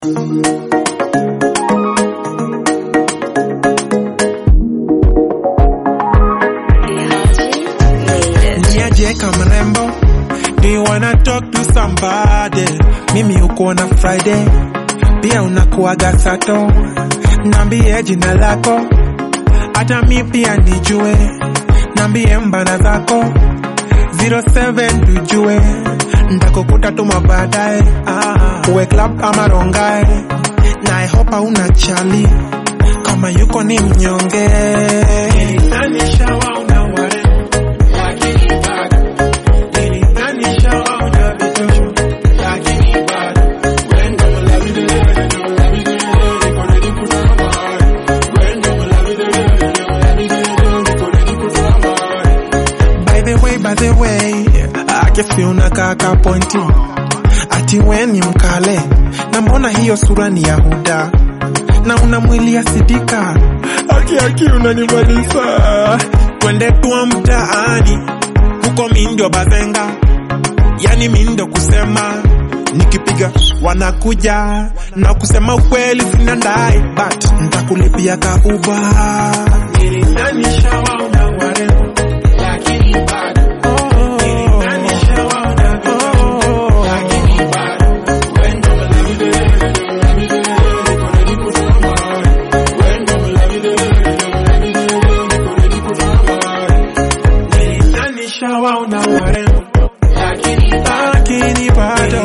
Niaje kama mrembo, do you wanna talk to somebody? Mimi uko na Friday, pia unakuaga sato, nambie jina lako, hata mi pia nijue, nambie mbana zako 07 tujue, ndakukuta tuma baadaye, ah, uwe club ama rongae, na I hope hauna chali, kama yuko ni mnyonge, Nilitanisha wa una warembo lakini bado nilitanisha waona vitosho, lakini bado wendo mlavidele, mlavidele, niko ready kutoa mahali. Wendo mlavidele, mlavidele, niko ready kutoa mahali. By the way, by the way, akifia unakaa ka pointi ati we ni mkale, na mbona hiyo sura ni ya huda na una mwili ya sidika, aki aki unanimaliza, twende tuwa mtaani huko mindo bazenga, yani mindo kusema nikipiga wanakuja na kusema ukweli sina ndai, but ntakulipia kauba. Nilitanisha waona warembo lakini bado nilitanisha waona vitosho, lakini bado wendo mlavidele, mlavidele, niko ready kutoa mahali. Wendo mlavidele, mlavidele, niko ready kutoa mahali. Nilitanisha waona warembo lakini bado lakini bado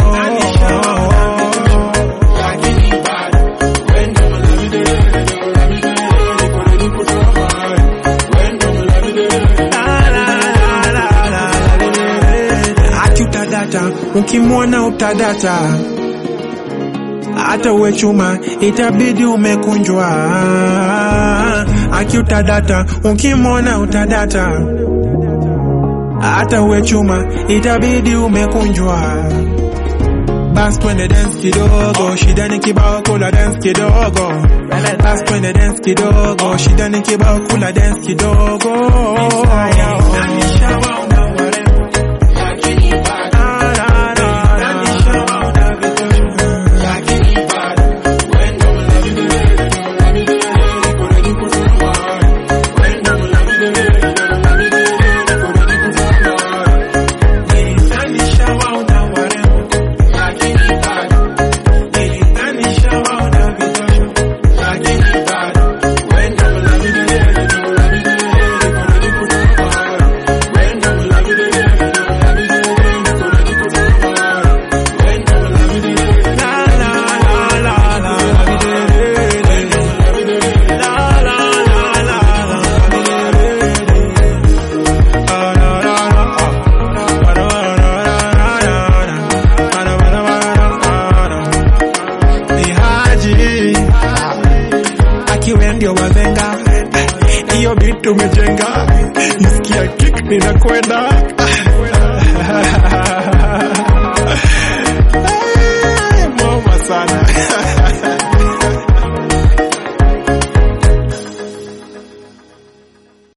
lakini bado wendo mlavidele, mlavidele, niko ready kutoa mahali. Wendo mlavidele, la la la la la la Aki utadata, ukimwona utadata, hata uwe chuma itabidi umekunjwa. Aki utadata, ukimwona utadata, hata uwe chuma itabidi umekunjwa. Bas twende dance kidogo, shida ni kibao, kula dance kidogo. Bas twende dance kidogo, shida ni kibao, kula dance kidogo. Ah, la, la, la. Ni Haji akiwe ndio wazenga, hiyo bitu umejenga, isikia kick ninakwenda